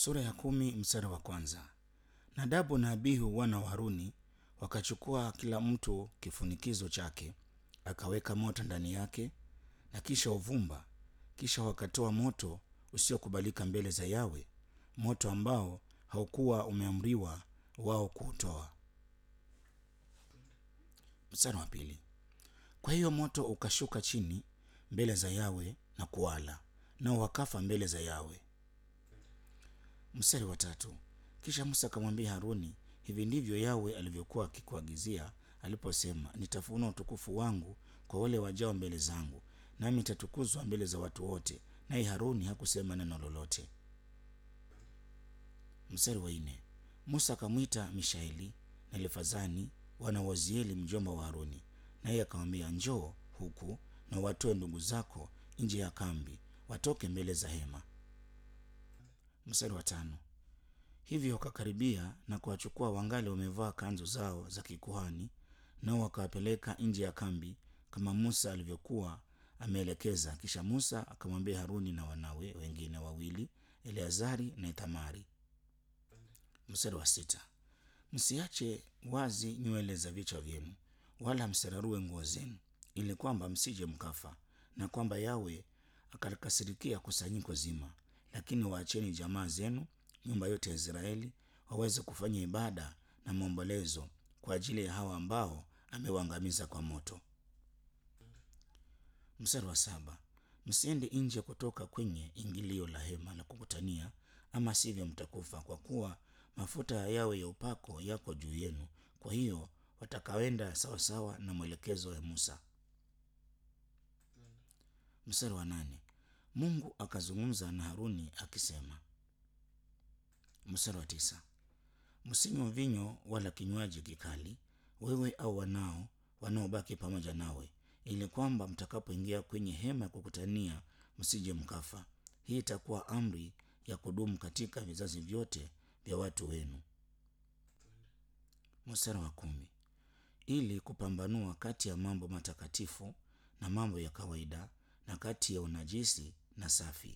Sura ya kumi mstari wa kwanza. Nadabu na Abihu wana wa Haruni wakachukua kila mtu kifunikizo chake, akaweka moto ndani yake na kisha uvumba, kisha wakatoa moto usiokubalika mbele za Yawe, moto ambao haukuwa umeamriwa wao kuutoa. Mstari wa pili. Kwa hiyo moto ukashuka chini mbele za Yawe na kuwala, nao wakafa mbele za Yawe. Mstari wa tatu. Kisha Musa akamwambia Haruni, hivi ndivyo Yawe alivyokuwa akikuagizia aliposema, nitafunua utukufu wangu kwa wale wajao mbele zangu, nami nitatukuzwa mbele za watu wote. Naye Haruni hakusema neno lolote. Mstari wa nne. Musa akamwita Mishaeli na Elefazani wana wa Uzieli mjomba wa Haruni, naye akamwambia, njoo huku na watoe ndugu zako nje ya kambi, watoke mbele za hema. Mstari wa tano. Hivyo wakakaribia na kuwachukua wangali wamevaa kanzu zao za kikuhani, nao wakawapeleka nje ya kambi kama Musa alivyokuwa ameelekeza. Kisha Musa akamwambia Haruni na wanawe wengine wawili, Eleazari na Ithamari. Mstari wa sita. Msiache wazi nywele za vichwa vyenu, wala msirarue nguo zenu, ili kwamba msije mkafa, na kwamba Yawe akalikasirikia kusanyiko zima. Lakini waacheni jamaa zenu, nyumba yote ya Israeli, waweze kufanya ibada na maombolezo kwa ajili ya hawa ambao amewaangamiza kwa moto. Mstari wa saba. Msiende nje kutoka kwenye ingilio la hema la kukutania, ama sivyo mtakufa, kwa kuwa mafuta ya Yawe ya upako yako juu yenu. Kwa hiyo watakaenda sawasawa na mwelekezo ya Musa. Mstari wa nane. Mungu akazungumza na Haruni akisema. Mstari wa tisa. Msinywe vinyo wala kinywaji kikali, wewe au wanao wanaobaki pamoja nawe, ili kwamba mtakapoingia kwenye hema ya kukutania msije mkafa. Hii itakuwa amri ya kudumu katika vizazi vyote vya watu wenu. Mstari wa kumi. Ili kupambanua kati ya mambo matakatifu na mambo ya kawaida na kati ya unajisi na safi.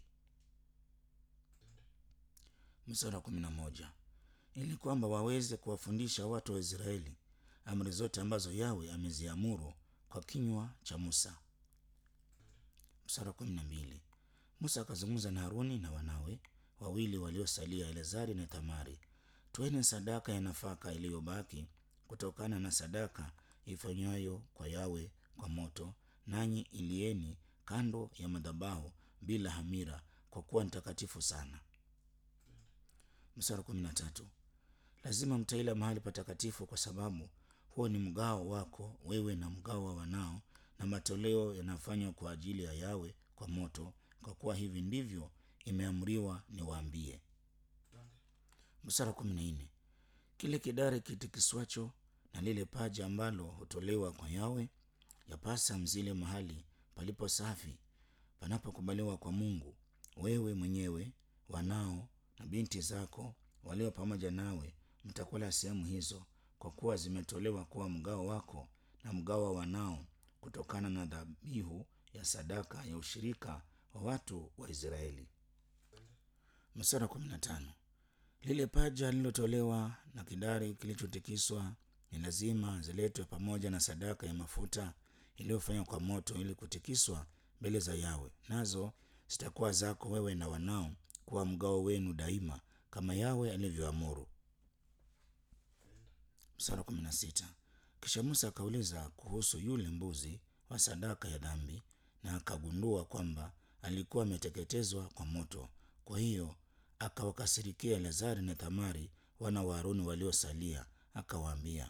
Mstari wa kumi na moja. Ili kwamba waweze kuwafundisha watu wa Israeli amri zote ambazo Yawe ameziamuru kwa kinywa cha Musa. Mstari wa kumi na mbili. Musa akazungumza na Haruni na wanawe wawili waliosalia, Eleazari na Thamari, toeni sadaka ya nafaka iliyobaki kutokana na sadaka ifanywayo kwa Yawe kwa moto, nanyi ilieni kando ya madhabahu bila hamira, kwa kuwa ni takatifu sana. Mstari wa kumi na tatu. Lazima mtaila mahali patakatifu, kwa sababu huo ni mgao wako wewe na mgao wa wanao, na matoleo yanafanywa kwa ajili ya Yawe kwa moto, kwa kuwa hivi ndivyo imeamriwa niwaambie. Mstari wa kumi na nne. Kile kidari kitikiswacho na lile paja ambalo hutolewa kwa Yawe yapasa mzile mahali palipo safi panapokubaliwa kwa Mungu. Wewe mwenyewe, wanao na binti zako walio pamoja nawe mtakula sehemu hizo, kwa kuwa zimetolewa kuwa mgao wako na mgao wa wanao kutokana na dhabihu ya sadaka ya ushirika wa watu wa Israeli. Mstari wa kumi na tano. Lile paja lililotolewa na kidari kilichotikiswa ni lazima ziletwe pamoja na sadaka ya mafuta iliyofanywa kwa moto, ili kutikiswa mbele za Yawe, nazo zitakuwa zako wewe na wanao kuwa mgao wenu daima, kama Yawe alivyoamuru. Mstari wa kumi na sita. Kisha Musa akauliza kuhusu yule mbuzi wa sadaka ya dhambi, na akagundua kwamba alikuwa ameteketezwa kwa moto. Kwa hiyo akawakasirikia Eleazari na Thamari wana wa Haruni waliosalia, akawaambia.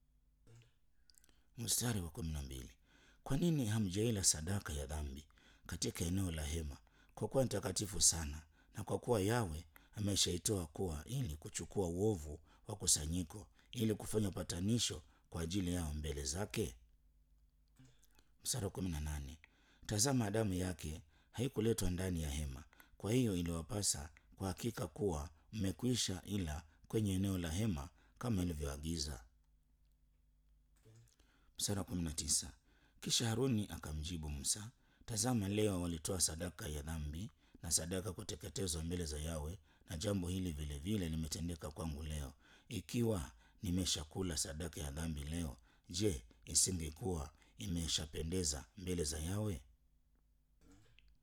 Mstari wa kumi na mbili. Kwa nini hamjaila sadaka ya dhambi katika eneo la hema? Kwa kuwa ni takatifu sana, na kwa kuwa Yawe ameshaitoa kuwa ili kuchukua uovu wa kusanyiko, ili kufanya upatanisho kwa ajili yao mbele zake. Mstari wa kumi na nane. Tazama, damu yake haikuletwa ndani ya hema, kwa hiyo iliwapasa kwa hakika kuwa mmekwisha ila kwenye eneo la hema kama ilivyoagiza. Mstari wa kumi na tisa. Kisha Haruni akamjibu Musa, tazama, leo walitoa sadaka ya dhambi na sadaka kuteketezwa mbele za Yawe, na jambo hili vile vile limetendeka kwangu leo. Ikiwa nimeshakula sadaka ya dhambi leo, je, isingekuwa imeshapendeza mbele za Yawe?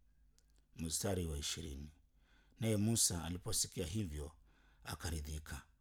Mstari wa ishirini. Naye Musa aliposikia hivyo akaridhika.